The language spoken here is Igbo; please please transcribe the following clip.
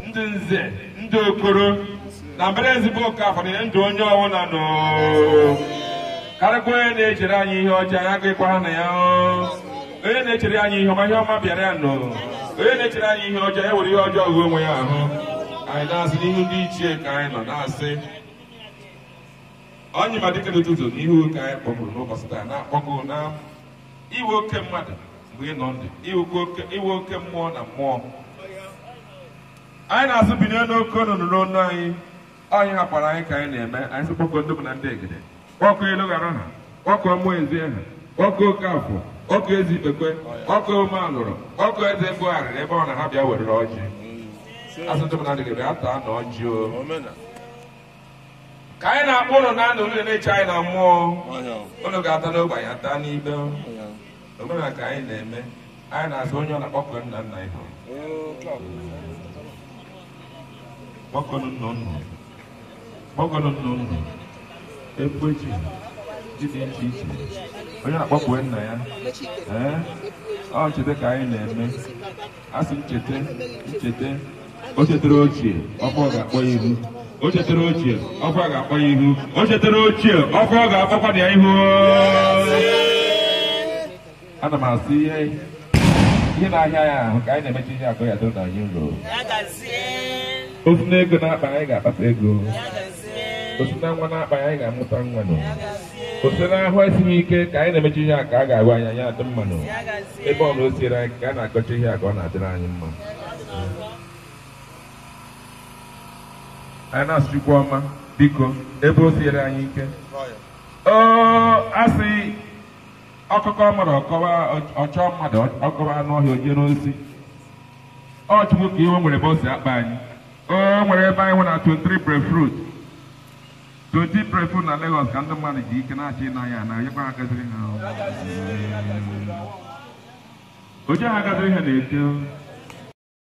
ndị nze ndị okoro na mbere ezigbo okafọ na ndụ onye ọbụla nọ karịkwa onye na-echere anyị ihe ọjọọ ya gịkwa na ya o. onye na-echere anyị ihe ọma ihe ọma bịara ya nọ onye na-echere anyị ihe ọjọọ ya were ihe ọjọọ gụọ onwe ya ahụ anyị na-asị n'ihu ndị ichie ka anyị nọ na-asị onye ma dịka n'ụtụtụ n'ihu ka anyị kpọgburu n'ụbọchị taa na-akpọgo na iwe oke mmadụ mgbe ị nọ ndụ iwe oke iwe oke mmụọ na mmụọ anyị na-asụ binye n'oke ọnụnụ n'ọnụ anyị onye hapụrụ anyị ka anyị na-eme anyị sị kpọkọ ndị bụ na ndị egede kpọkọ elu ghara ha kpọkọ mmụọ ezi ha kpọkọ oke afọ kpọkọ ezi ikpekwe kpọkọ ome alụrụ kpọkọ eze mbugharịrị ebe ọ na ha bịa werere ọjị asụ ndị bụ na ndị egede ata na ọjị o ka anyị na-akpọ ụlọ na anụ ụlọ na-eche anyị na mmụọ ụlọ ga-ata n'ogbe anyị ata n'ibe omenala ka anyị na-eme anyị na-azụ onye ọ na-akpọkọ nna nna ihe kpọkọnụ nna nna kpọkọnụ nna nna ekwechi ji dị iche iche onye na-akpọkwe nna ya ee ọ ncheta ka anyị na-eme asị ncheta ncheta o chetara ochie ọkwa ọ ga-akpọ ya ihu o chetara ochie ọkwa ga-akpọ ya ihu o chetara ochie ọkwa ọ ga-akpọkwa ya ihu ana m asị ihe ihe na-ahịa ya ahụ ka anyị na-emechi ihe akọ ya dịrị na anyị nro ofu na ego na-akpa anyị ga-akpata ego osi na nwa na-akpa anyị ga-amụta nwa nọ osi na ahụ esighị ike ka anyị na-emechi ihe a ka a ga-agwa anyị anyị adị mma nọ ebe ọ na o siere anyị ka a na-akọcha ihe a ka ọ na-adịrị anyị mma anyị na-asụ Chukwu ọma biko ebe o siere anyị ike o asị ọkụkọ mmadụ ọkọwa ọchọ mmadụ ọkọwa anụ ọhịa oje n'ozi ọ chukwu ka iwe nwere ebe o si akpa anyị o nwere ebe anyị nwe na 23 brefruit 20 brefruit na Lagos ka ndị mmadụ ji ike na-achị ịna ya na nyekwa ha gaziri ha oje ha gaziri ha na-ete